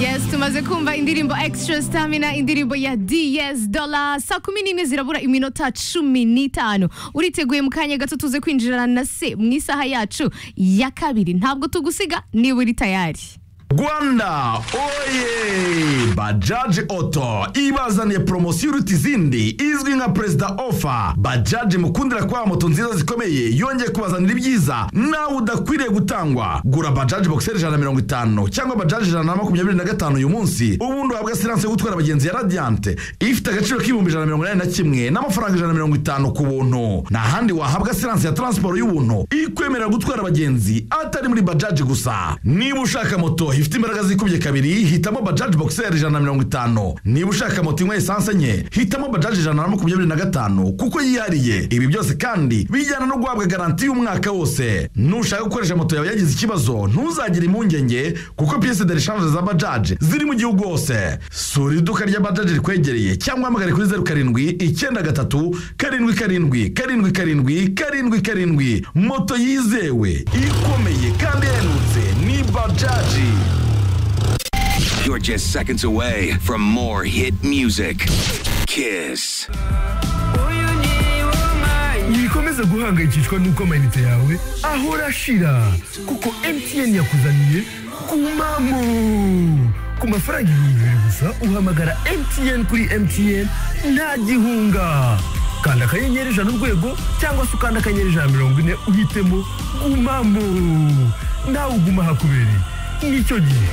Yes tumaze kumva indirimbo extra stamina indirimbo ya DS Dollar saa kumi n'imwe zirabura iminota cumi n'itanu uriteguye mu kanya gato tuze kwinjirana na se mu isaha yacu ya kabiri ntabwo tugusiga niba uri tayari rwanda oye bajaji oto ibazaniye poromosiyo iruta izindi izwi nka perezida ofa bajaji mukundira kubaha moto nziza zikomeye yongeye kubazanira ibyiza nawe udakwiriye gutangwa gura bajaji bogiseri ijana na mirongo itanu cyangwa bajaji ijana na makumyabiri na gatanu uyu munsi ubundi uhabwa siranse yo gutwara abagenzi ya radiyanti ifite agaciro k'ibihumbi ijana na mirongo inani na kimwe n'amafaranga ijana na mirongo itanu ku buntu nta handi wahabwa siranse ya taransiporo y'ubuntu ikwemerera gutwara abagenzi atari muri bajaji gusa niba ushaka moto ifite imbaraga zikubye kabiri hitamo bajaji bogiseri ijana na mirongo itanu niba ushaka moto inywa esanse enye hitamo bajaji ijana na makumyabiri na gatanu kuko yihariye ibi byose kandi bijyana no guhabwa garanti y'umwaka wose nushaka gukoresha moto yawe yagize ikibazo ntuzagire impungenge kuko piyese de reshanje za bajaji ziri mu gihugu hose sura iduka rya bajaji rikwegereye cyangwa uhamagare kuri zeru karindwi icyenda gatatu karindwi karindwi karindwi karindwi karindwi karindwi moto yizewe ikomeye kandi ihendutse ni bajaji You're just seconds away from more hit music. Kiss. wikomeze guhangayikishwa n'uko amayinite yawe ahora ashira kuko mtn yakuzaniye ku mpamvu ku mafaranga ibihumbi bibiri gusa uhamagara mtn kuri mtn nta gihunga kanda akanyenyeri ijana urwego cyangwa se ukanda akanyenyeri ijana na mirongo ine uhitemo gumamo nawe uguma hakubereye nicyo gihe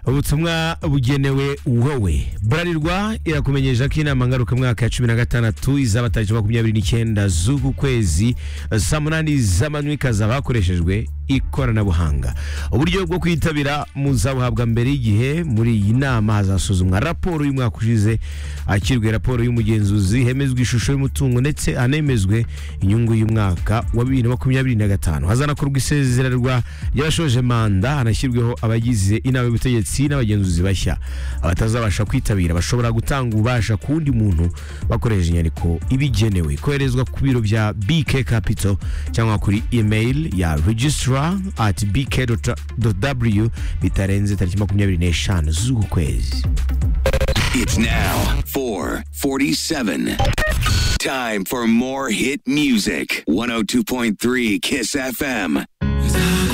ubutumwa bugenewe wowe burarirwa irakumenyesha ko inama ngarukamwaka ya cumi na gatandatu izaba tariki makumyabiri n'icyenda z'uku kwezi saa munani z'amanywa ikazaba hakoreshejwe ikoranabuhanga uburyo bwo kwitabira muzabuhabwa mbere y'igihe muri iyi nama hazasuzumwa raporo y'umwaka ushize hakirwe raporo y'umugenzuzi hemezwa ishusho y'umutungo ndetse hanemezwe inyungu y'umwaka wa bibiri na makumyabiri na gatanu hazanakorwa isezererwa ry'abashoje manda hanashyirweho abagize inama y'ubutegetsi n'abagenzuzi bashya abatazabasha kwitabira bashobora gutanga ububasha ku wundi muntu bakoresheje inyandiko ibigenewe koherezwa ku biro bya bk capital cyangwa kuri email ya registrar at bk w bitarenze tariki makumyabiri n'eshanu z'uku kwezi It's now 447. Time for more hit music. 102.3 Kiss FM.